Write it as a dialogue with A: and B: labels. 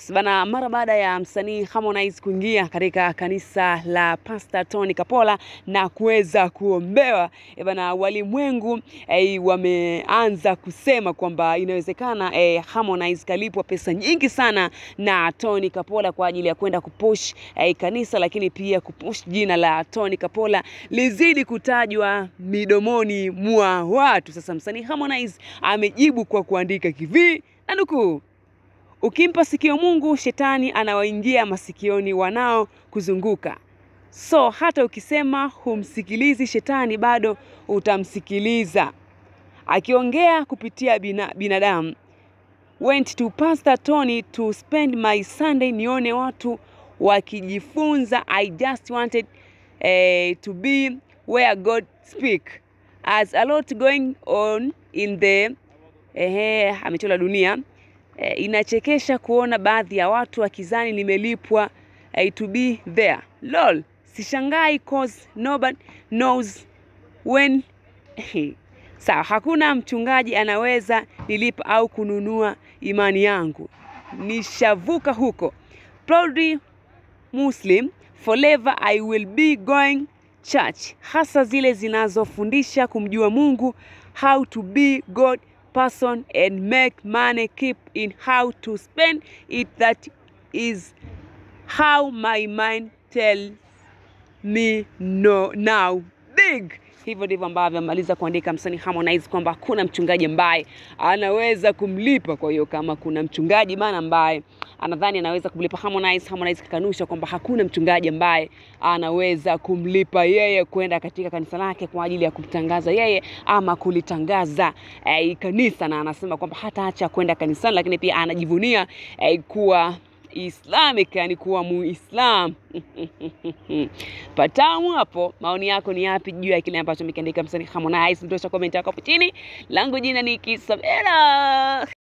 A: Yes, bana, mara baada ya msanii Harmonize kuingia katika kanisa la Pastor Tony Kapola na kuweza kuombewa, eh bana, walimwengu eh, wameanza kusema kwamba inawezekana eh, Harmonize kalipwa pesa nyingi sana na Tony Kapola kwa ajili ya kwenda kupush eh, kanisa, lakini pia kupush jina la Tony Kapola lizidi kutajwa midomoni mwa watu. Sasa msanii Harmonize amejibu kwa kuandika kivi na nukuu Ukimpa sikio Mungu, shetani anawaingia masikioni wanao kuzunguka. So hata ukisema humsikilizi shetani, bado utamsikiliza. Akiongea kupitia bina, binadamu. Went to Pastor Tony to spend my Sunday, nione watu wakijifunza. I just wanted eh, to be where God speak. As a lot going on in the eh, ametola dunia E, inachekesha kuona baadhi ya watu wakizani nimelipwa eh, to be there. Lol, sishangai cause nobody knows when sawa. Hakuna mchungaji anaweza nilipa au kununua imani yangu, nishavuka huko. Proudly Muslim forever I will be going church, hasa zile zinazofundisha kumjua Mungu, how to be God person and make money keep in how to spend it that is how my mind tells me no now big hivyo ndivyo ambavyo amaliza kuandika msanii Harmonize kwamba hakuna mchungaji ambaye anaweza kumlipa. Kwa hiyo kama kuna mchungaji bana ambaye anadhani anaweza kumlipa Harmonize, Harmonize kakanusha kwamba hakuna mchungaji ambaye anaweza kumlipa yeye kwenda katika kanisa lake kwa ajili ya kumtangaza yeye ama kulitangaza eh, kanisa, na anasema kwamba hataacha kwenda kanisani, lakini pia anajivunia eh, kuwa Islamic yani kuwa Muislam. Patamu hapo. Maoni yako ni yapi juu ya kile ambacho amekiandika msanii Harmonize? Ndosha comment yako hapo chini. Langu jina ni Kisabela.